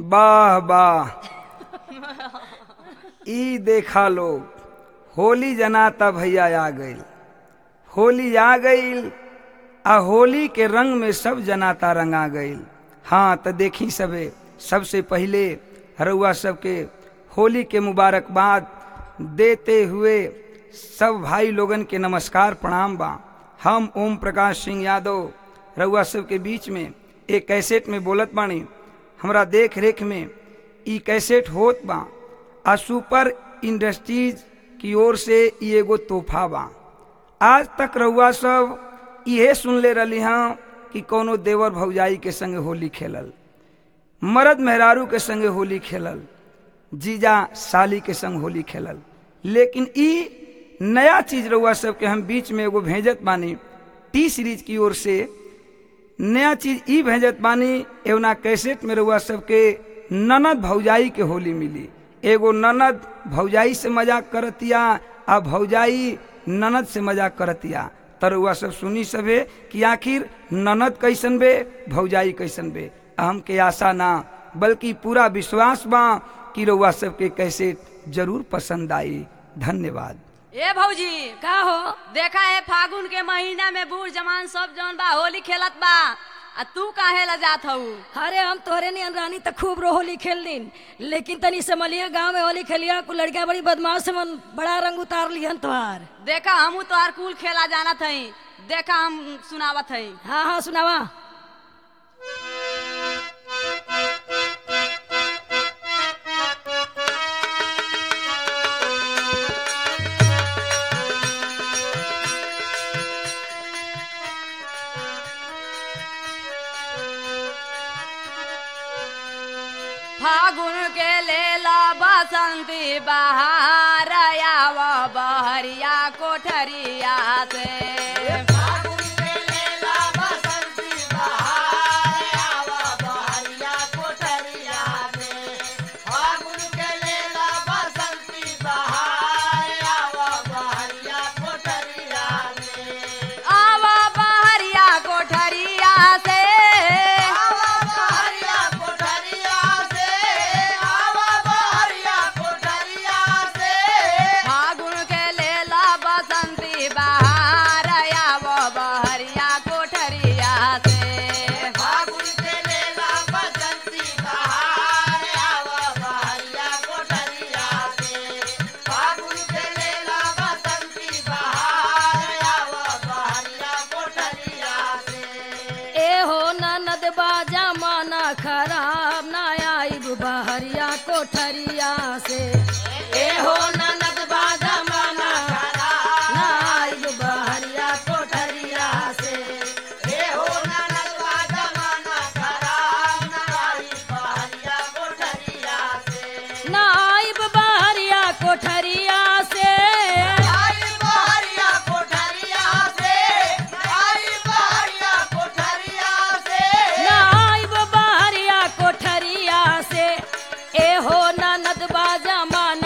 वाह वाह ई देखा लोग होली जनाता भैया आ गईल होली आ गईल आ होली के रंग में सब जनाता रंगा गईल हाँ तो देखी सबे सबसे पहले रउआ सबके होली के मुबारकबाद देते हुए सब भाई लोगन के नमस्कार प्रणाम बा हम ओम प्रकाश सिंह यादव रउआ सबके बीच में एक कैसेट में बोलत बानी हमरा देख रेख में ई कैसेट होत बा आ सुपर इंडस्ट्रीज की ओर से ई एगो तोहफा बा आज तक रउआ सब इहे सुन ले रही हाँ कि कोनो देवर भौजाई के संगे होली खेलल मर्द मेहरारू के संगे होली खेलल जीजा साली के संग होली खेलल लेकिन ई नया चीज रउआ सबके हम बीच में एगो भेजत बानी टी सीरीज की ओर से नया चीज ई भेजत बानी एवना कैसेट में रउआ सबके ननद भौजाई के होली मिली एगो ननद भौजाई से मजाक करतिया आ भौजाई ननद से मजाक करतिया तरुआ सब सुनी सबे कि आखिर ननद कैसन बे भौजाई कैसन बे हमके आशा ना बल्कि पूरा विश्वास बा कि रउआ सबके कैसे जरूर पसंद आई धन्यवाद ए भौजी का हो देखा है फागुन के महीना में बूढ़ जवान सब जौन बा होली खेलत बा आ तू काहे ला जात हऊ अरे हम तोहरे नियन रानी तो खूब रो होली खेल दिन लेकिन तनी समलिया गांव में होली खेलिया कुछ लड़कियां बड़ी बदमाश से मन बड़ा रंग उतार लिहन तोहार देखा हमू तोहार कुल खेला जानत हई देखा हम सुनावत हई हाँ हाँ सुनावा फागुन के लेला बसंती बहार आव बहरिया कोठरिया से आव बहरिया कोठरिया से फागुन के लेला बसंती बहार आव बहरिया कोठरिया से ए हो ननद बाजा माना खराब ना आई बहरिया कोठरिया से ए हो ननद बाजा माना ना आई बहरिया कोठरिया से ना आई बहरिया कोठरिया से ना आई बहरिया कोठरिया से ए हो ननद बाजा मान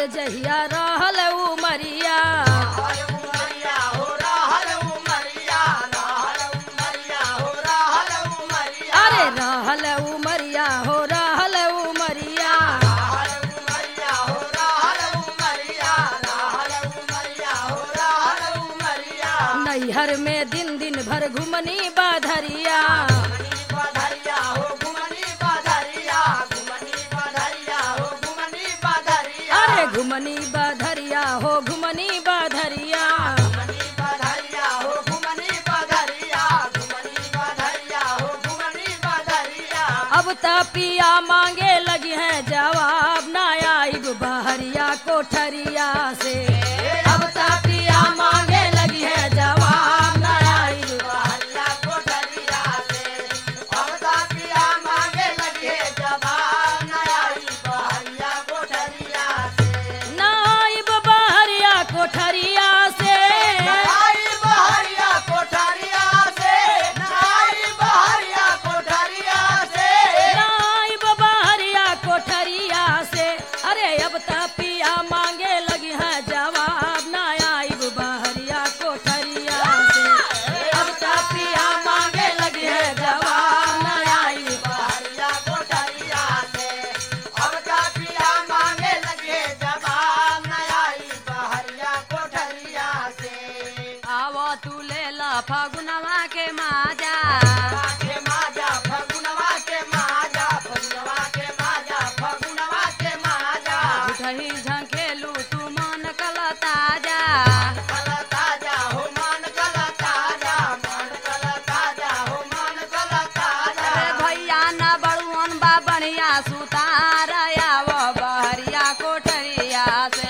अरे जहिया रहल उमरिया अरे रहल उमरिया हो रहल उमरिया नैहर में दिन दिन भर घुमनी बाधरिया अरे घुमनी बाधरिया हो घुमनी बाधरिया अब त पिया मांगे लगी है जवाब ना आइब बहरिया कोठरिया से अब त पिया मांगे लगी है जवाब ना आइब ना आइब बहरिया कोठरिया से ना आइब बहरिया कोठरिया से अरे अब त पिया मांगे लगी है जवाब ना आइब बहरिया कोठरिया से अब त पिया मांगे लगी है जवाब ना आइब आवो तू ले ला फगुनवा के माजा उठही झंखेलू तू मन कल ताजा अरे भैया न बड़ुअन बा बढ़िया सुतार आवो बहरिया कोठरिया से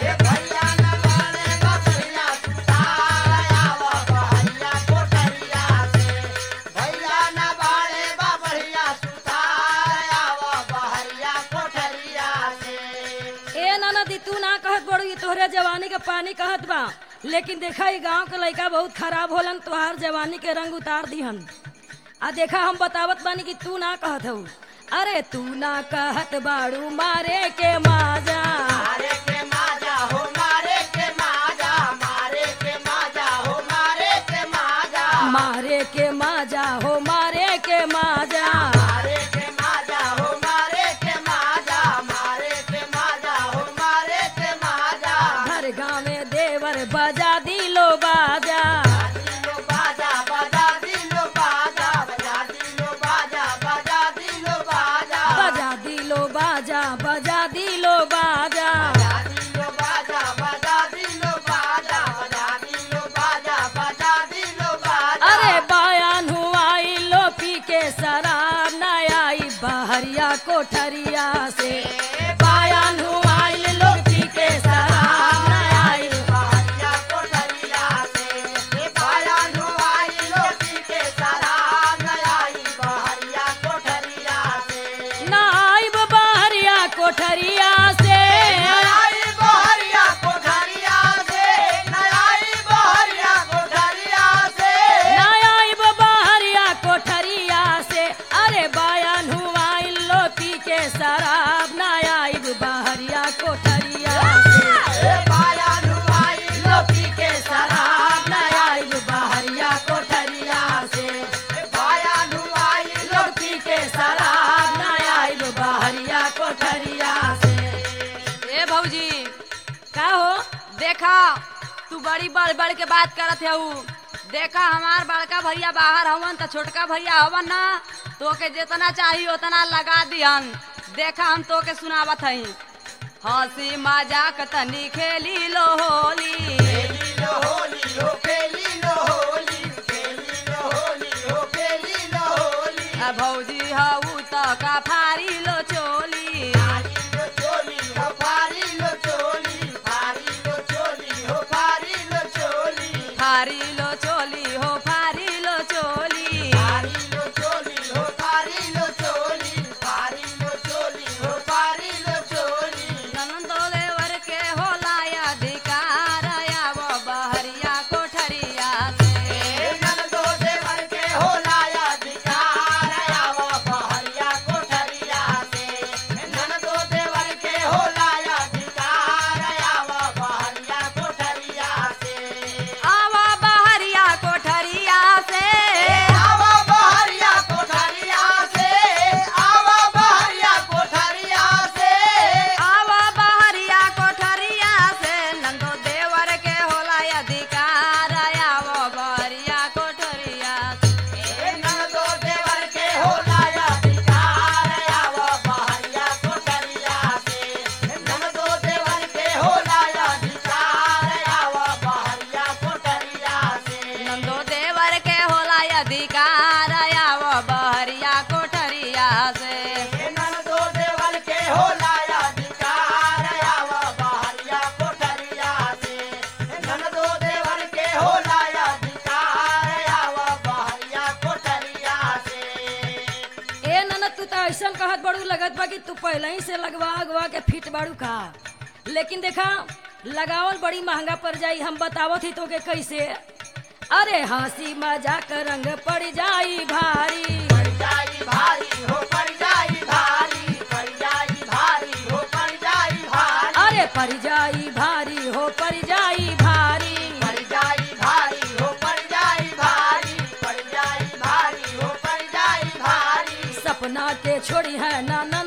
ए ननदी तू ना कहत बड़ू ये तोहरे जवानी के पानी कहत बा लेकिन देखा ई गांव के लड़का बहुत खराब होलन तोहार जवानी के रंग उतार दिहन आ देखा हम बतावत बानी कि तू ना कहत हऊ अरे तू ना कहत बाड़ू मारे के माजा मारे के माजा हो मारे के माजा घर गाँव में देवर बजा दिलो बाजा बजा दिलो बाजा बजा दिलो बाजा अरे बयान हुआ लो पी के शराब न आई बहरिया कोठरिया से बयान हुआ लो पी के शराब न आई न आई बहरिया कोठरिया से न आई बहरिया कोठरिया से अरे बयान हुआ लो पी के शराब न आई बहरिया कोठरिया से लो पी के शराब न आई बहरिया कोठरिया से लोग पी के शराब न आई बहरिया कोठरिया से ए भौजी का हो देखा तू बड़ी बढ़ बढ़ के बात करत हऊ देखा हमार बड़का भैया बाहर हवन त छोटका भैया हवन ना तोके जितना चाहिए उतना लगा दिहन देखा हम तोके सुनावत हई हंसी मजाक तनी खेली लो होली आ भौजी हऊ त का फारी लो चोली फारी लो चोली हो फारी लो चोली ननदो देवर के होला अधिकार आवो बहरिया कोठरिया से लगत बा कि तू पहले ही से लगवा अगवा के फिट बाड़ू का लेकिन देखा लगावल बड़ी महंगा पड़ जाई हम बतावत ही तो के कैसे अरे हंसी मजाक रंग पड़ जाई भारी पड़ जाई भारी हो पड़ जाई भारी पड़ जाई भारी हो पड़ जाई भारी अरे पड़ जाई भारी हो पड़ जाई भारी पड़ जाई भारी हो पड़ जाई भारी पड़ जाई भारी हो पड़ जाई भारी सपना के छोड़ी है ना